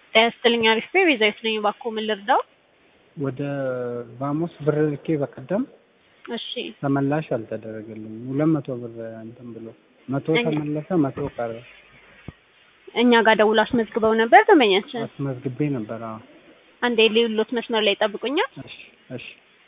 ጤና ይስጥልኝ አሪፍ ነኝ ቤዛዊት ነኝ እባክዎ ምን ልርዳው ወደ ቫሞስ ብር ልኬ በቀደም እሺ ተመላሽ አልተደረገልኝም። ሁለት መቶ ብር እንትን ብሎ መቶ ተመለሰ፣ መቶ ቀረ። እኛ ጋር ደውሎ አስመዝግበው ነበር ደንበኛችን አስመዝግቤ ነበር። አዎ አንዴ ሌሎት መስመር ላይ ይጠብቁኛል እሺ እሺ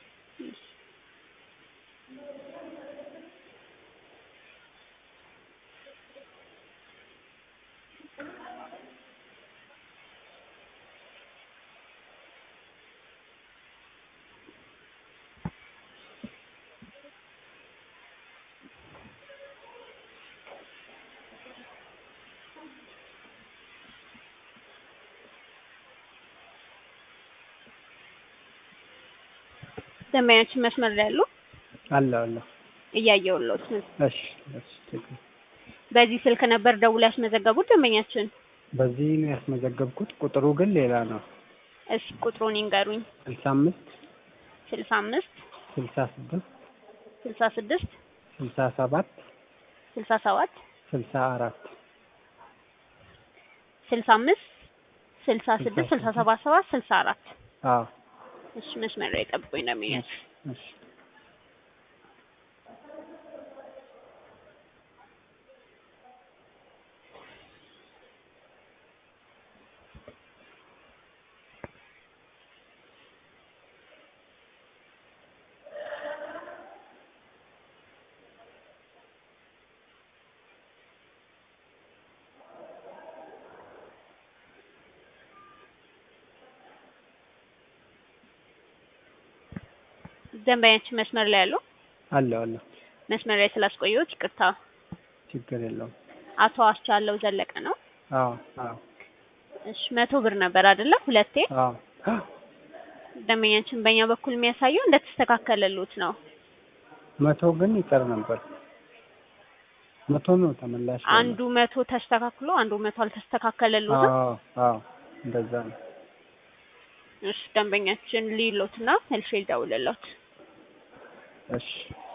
ደንበኛችን መስመር ላይ ያሉ አለ አለ። እያየሁልዎት ነው እሺ እሺ ችግር በዚህ ስልክ ነበር ደውሎ ያስመዘገቡት ደንበኛችን በዚህ ነው ያስመዘገብኩት። ቁጥሩ ግን ሌላ ነው። እሺ ቁጥሩን ይንገሩኝ ስልሳ አምስት ስልሳ አምስት ስልሳ ስድስት ስልሳ ስድስት ስልሳ ሰባት ስልሳ ሰባት ስልሳ አራት ስልሳ አምስት ስልሳ ስድስት ስልሳ ሰባት ሰባት ስልሳ አራት አዎ እሺ መስመር ላይ ጠብቁኝ ደንበኛችን እሺ ደንበኛችን መስመር ላይ ያሉ አለ አለ። መስመር ላይ ስላስቆየሁት ይቅርታ ችግር የለውም። አቶ አስቻለው ዘለቀ ነው አዎ አዎ እሺ መቶ ብር ነበር አይደለ ሁለቴ አዎ ደንበኛችን በእኛ በኩል የሚያሳየው እንደተስተካከለሉት ነው መቶ ግን ይቀር ነበር። መቶ ነው ተመላሽ። ያለው። አንዱ መቶ ተስተካክሎ አንዱ መቶ አልተስተካከለሉትም አዎ አዎ እንደዛ ነው። እሺ ደንበኛችን ሊሎትና መልሼ ልደውልልዎት እሺ